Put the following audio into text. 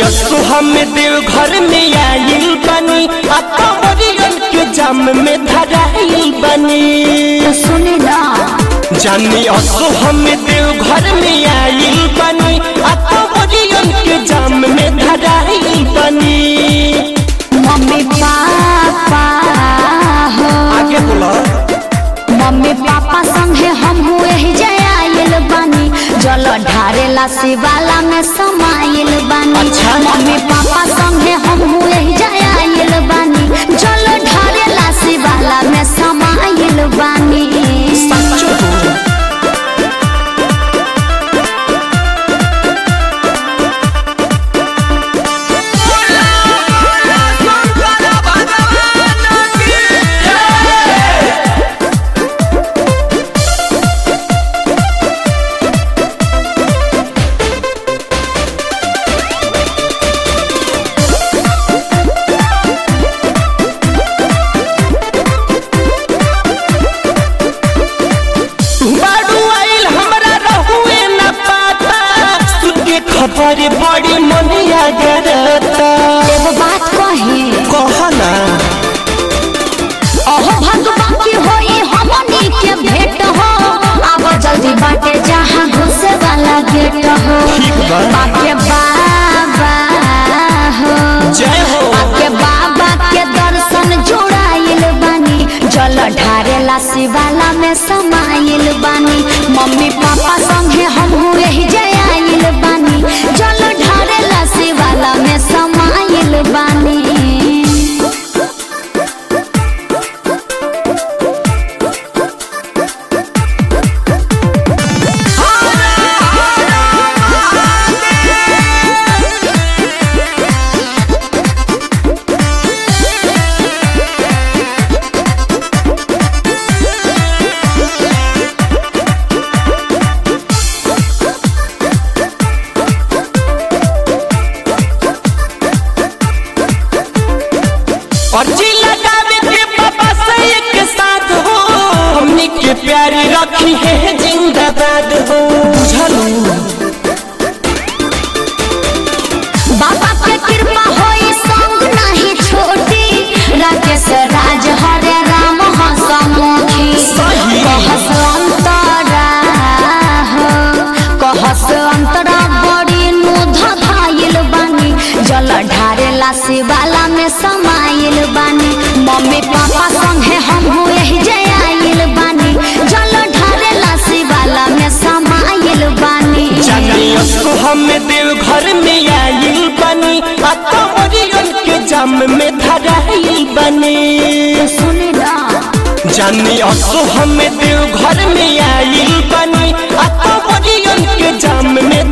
असो हम देव घर में आइल बनी आ कंवरियन के जाम में धराइल बनी तो सुने ना जानी असो हम देव घर में आइल बनी आ कंवरियन के जाम में धराइल बनी मम्मी पापा हो आगे बोला मम्मी पापा संगे हम हुए ही जयाइल बानी जल ढारेला शिवाला में समाइल बानी अच्छा। मम्मी पापा संगे हम हुए ही जयाइल बानी जल ढारेला शिवाला में समाइल बानी सच्चो बोल बारू आइल हमरा रहुए न पाता सुन के खबर बड़ी मनिया गरता एगो बात कही कह ना अहो भगवान की होई हमनी के भेंट हो आब जल्दी बाटे जहाँ घुसे वाला गेट हो ठीक बा। बाके बाबा हो जय हो बाके बाबा के दर्शन जुड़ाइल बानी जल ढारेला शिवाला में समाइल बानी मम्मी पापा संगे हम हुए ही जयाइल बानी जल ढारेला शिवाला में समाइल बानी अर्जी लगावे के पापा से एक साथ हो हमनी के प्यारी रखी है जिंदाबाद हो बुझलू बाबा के कृपा होई संग नहीं छोटी राकेश राज हरे राम हसमुखी सही। कहस अंतरा हो कहस अंतरा बड़ी नुध धाइल बानी जल ढारेला शिवाला में समाइल बानी मम्मी पापा संगे हम हुए ही जयाइल बानी जल ढारेला शिवाला में समाइल बानी जानी असो हम देव घर में आइल बनी आ कंवरियन के जाम में धराइल बनी सुनी ना जानी असो हम देव घर में आइल बनी आ कंवरियन के जाम में